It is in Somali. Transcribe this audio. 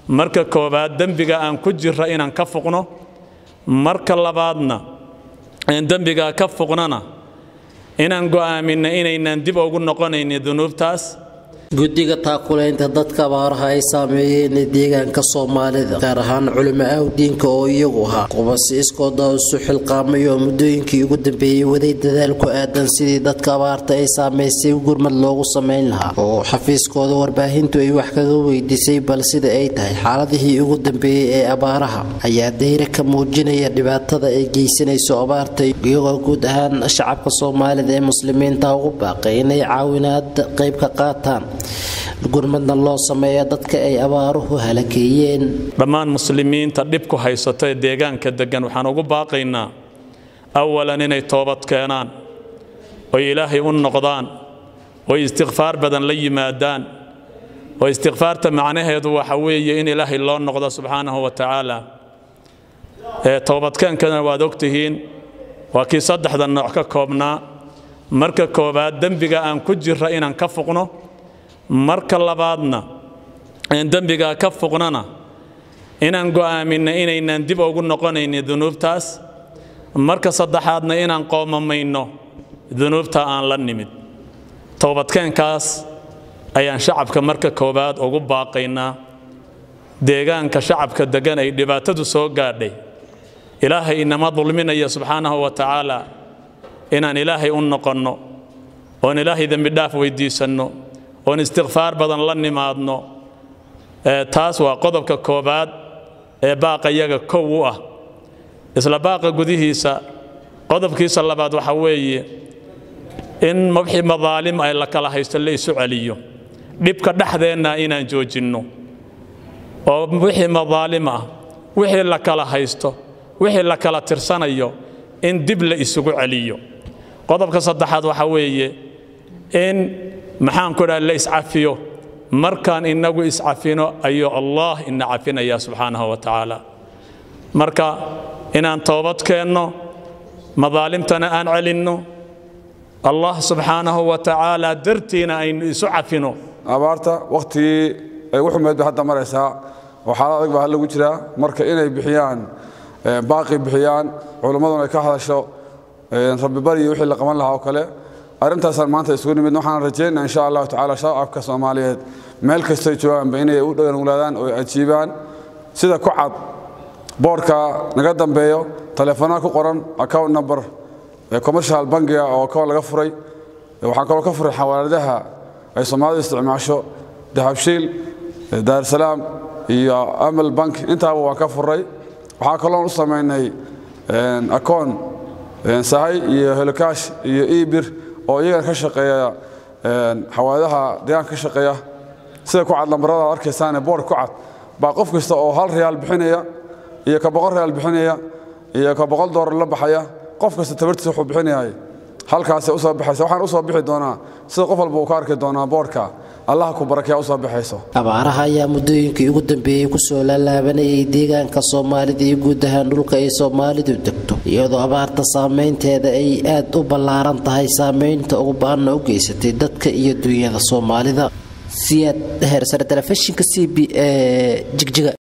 marka koowaad dembiga aan ku jirra inaan ka fuqno marka labaadna dembigaa ka fuqnana inaan go'aaminno inaynaan dib ugu noqonaynin dunuubtaas guddiga taakulaynta dadka abaaraha ay saameeyeen ee deegaanka soomaalida gaar ahaan culimo awdiinka oo iyagu ahaa qubasi iskooda isu xilqaamay oo muddooyinkii ugu dambeeyey waday dadaal ku aadan sidii dadka abaarta ay saamaysay gurmad loogu samayn lahaa oo xafiiskooda warbaahintu ay wax kaga weydiisay bal sida ay tahay xaaladihii ugu dambeeyey ee abaaraha ayaa dayra ka muujinaya dhibaatada ay geysanayso abaarta iyagoo guud ahaan shacabka soomaalida ee muslimiinta ugu baaqay inay caawinaad qayb ka qaataan gurmadna loo sameeya dadka ay abaaruhu halakeeyeen dhammaan muslimiinta dhibku haysato ee deegaanka deggan waxaan ugu baaqaynaa awalan inay toobad keenaan oy ilaahay u noqdaan oy istikfaar badan la yimaadaan oo istikfaarta macnaheedu waxa weeye in ilaahay loo noqdo subxaanahu wa tacaala toobadkeenkana waad ogtihiin waa kii saddexda nooc ka koobnaa marka koowaad dembiga aan ku jirra inaan ka fuqno marka labaadna dembigaa ka fuqnana inaan go'aaminno inaynaan dib ugu noqonaynin dunuubtaas marka saddexaadna inaan qoomamayno dunuubta aan la nimid toobadkeenkaas ayaan shacabka marka koowaad ugu baaqaynaa deegaanka shacabka deggan ay dhibaatadu soo gaadhay ilaahay inama dulminaya subxaanahu wa tacaala inaan ilaahay u noqonno oon ilaahay dembidhaaf weyddiisanno oon istikfaar badan la nimaadno taas waa qodobka koowaad ee baaqa yaga kow u ah isla baaqa gudihiisa qodobkiisa labaad waxa weeye in wixii madaalim ay la kala haysto la isu celiyo dhibka dhexdeenna inaan joojinno oo wixii madaalim ah wixii la kala haysto wixii la kala tirsanayo in dib la isugu celiyo qodobka saddexaad waxa weeye in maxaan ku dhaha la iscafiyo markaan innagu iscafino ayuu allah ina cafinaya subxaanahu wa tacaala marka inaan toobad keenno madaalimtana aan celinno allah subxaanahu wa tacaala dartiina aynu isu cafino abaarta wakhtigii ay ugu xumeed bay hadda maraysaa oo xaalad adag baa lagu jiraa marka inay bixiyaan baaqi bixiyaan culimmaduna ay ka hadasho rabbi bariyo wixii la qaban lahaa oo kale arrintaasaan maanta isugu nimid waxaan rajaynaa insha allahu tacaala shacabka soomaaliyeed meel kastay joogaanba inay u dhaganuglaadaan oo ajiibaan sida ku cad boodhka naga dambeeyo taleefanada ku qoran account number commercial bankiga oo account laga furay waxaan kaloo ka furay xawaaladaha ay soomaalidu isticmaasho dahabshiil daarsalaam iyo amal bank intaaba waan ka furay waxaa kaloon u samaynay account sahay iyo helokaash iyo ebir oo iyagana ka shaqeeya xawaadaha deegaanka ka shaqeeya sida ku cad lambarada ad arkaysaane boor ku cad baa qof kasta oo hal reyaal bixinaya iyo ka boqol reyaal bixinaya iyo ka boqol doolar la baxaya qof kasta tabartiisa wuxuu bixinayahay halkaasay u soo baxaysa waxaan u soo bixi doonaa sida qof walba uu ka arki doonaa boorka allaha ku barakeeya u soo baxayso abaaraha ayaa muddooyinkii ugu dambeeyey kusoo laalaabanayay deegaanka soomaalida iyo guud ahaan dhulka ay soomaalidu degto iyadoo abaarta saameynteeda ay aad u ballaaran tahay saameynta ugu ba-anna u geysatay dadka iyo duunyada soomaalida siyaad heersare telefishinka c b e jigjiga